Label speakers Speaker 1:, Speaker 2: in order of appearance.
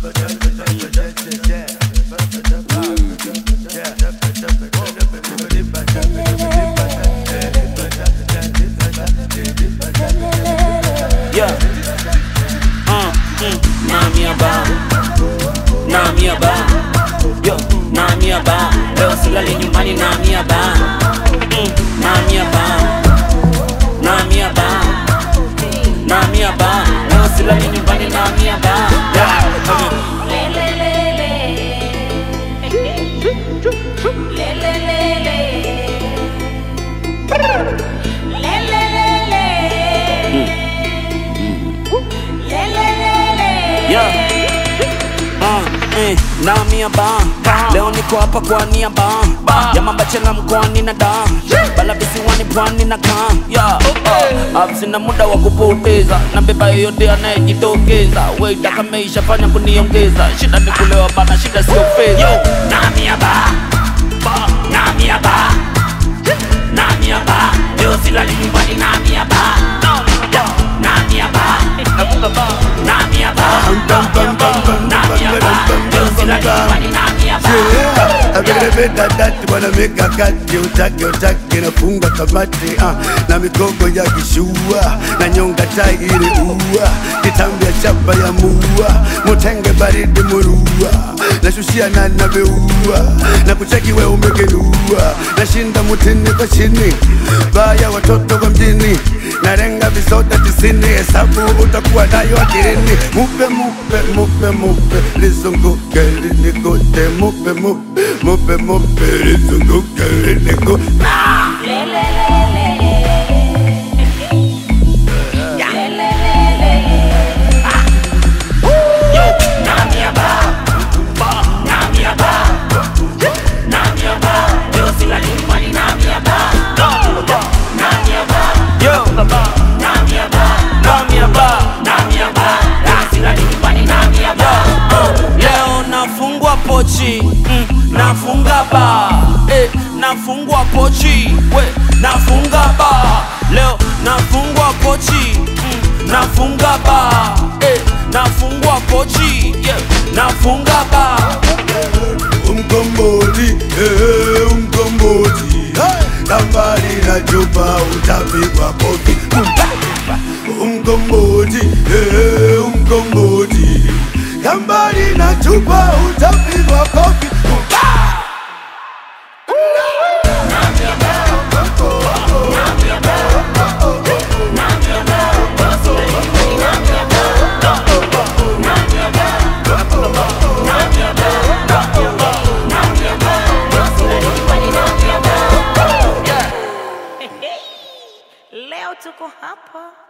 Speaker 1: Yeah. Uh, mm, Namia ba. Namia ba. Yo, Namia ba. Leo silali nyumbani Namia ba. Mm, Namia ba. Namia ba. Namia ba. Leo silali nyumbani Namia ba. Yeah. okay. Yeah. Uh, eh, Namia ba leo niko hapa kwa nia ba jamambachela mkoani na da bala visiwani pwani na kaa yeah. uh, sina muda wa kupoteza na beba yoyote anayejitokeza weita kameisha fanya kuniongeza shida ni kulewa bana shida sio fedha Namia ba Namia ba Namia ba leo silali nyumbani Namia ba Namia ba Namia ba Namia ba leo silali nyumbani Namia ba
Speaker 2: dadati bwana mikakati utake utake nafunga kamati ah, na mikogo ya kishua na nyonga tairi ua kitambi ya chapa ya mua mutenge baridi murua nashushia na nabeua na kucheki we umegenua nashinda mutini kwa chini baya watoto kwa mjini narenga visoda tisini hesabu utakuwa nayo akilini mupe mupe mupe mupe lizunguke linikote mupe mupe mupe mupe lizunguke linikote
Speaker 1: Namia ba Namia ba Namia ba leo silali nyumbani Namia ba Namia ba Namia ba Namia ba Namia ba leo silali nyumbani Namia ba Leo nafungwa pochi mm, nafunga ba eh, nafungwa pochi we nafunga ba leo nafungwa pochi mm, nafunga ba eh, nafungwa pochi yeah, nafunga ba
Speaker 2: umkomboti eh, umkomboti kambali na chupa utapigwa kofi umkomboti eh, umkomboti kambali na chupa utapigwa kofi
Speaker 3: Leo tuko hapa